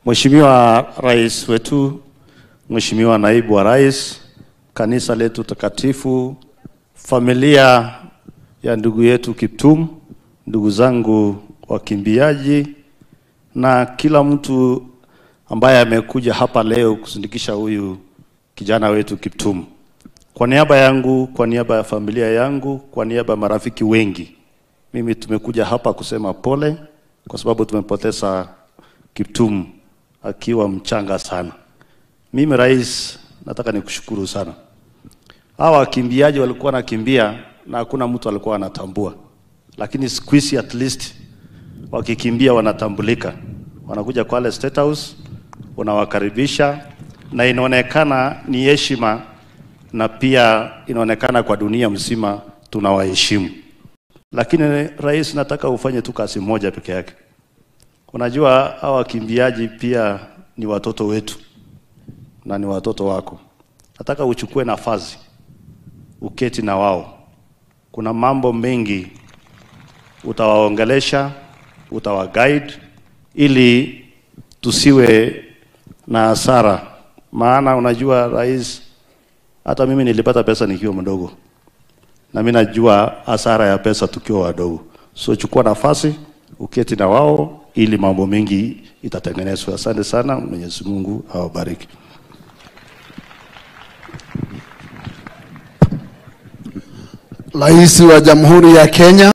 Mheshimiwa Rais wetu, Mheshimiwa Naibu wa Rais, kanisa letu takatifu, familia ya ndugu yetu Kiptum, ndugu zangu wakimbiaji na kila mtu ambaye amekuja hapa leo kusindikisha huyu kijana wetu Kiptum. Kwa niaba yangu, kwa niaba ya familia yangu, kwa niaba ya marafiki wengi, mimi tumekuja hapa kusema pole kwa sababu tumepoteza Kiptum akiwa mchanga sana. Mimi rais, nataka nikushukuru sana. Hawa wakimbiaji walikuwa wanakimbia na hakuna mtu alikuwa anatambua, lakini siku hizi at least wakikimbia wanatambulika, wanakuja Kwale State House, unawakaribisha na inaonekana ni heshima, na pia inaonekana kwa dunia mzima tunawaheshimu. Lakini rais, nataka ufanye tu kazi moja peke yake. Unajua hawa wakimbiaji pia ni watoto wetu na ni watoto wako. Nataka uchukue nafasi uketi na wao. Kuna mambo mengi utawaongelesha, utawaguide ili tusiwe na hasara, maana unajua rais, hata mimi nilipata pesa nikiwa mdogo, na mimi najua hasara ya pesa tukiwa wadogo. So chukua nafasi uketi na wao ili mambo mengi itatengenezwa. Asante sana, Mwenyezi Mungu awabariki. Rais wa Jamhuri ya Kenya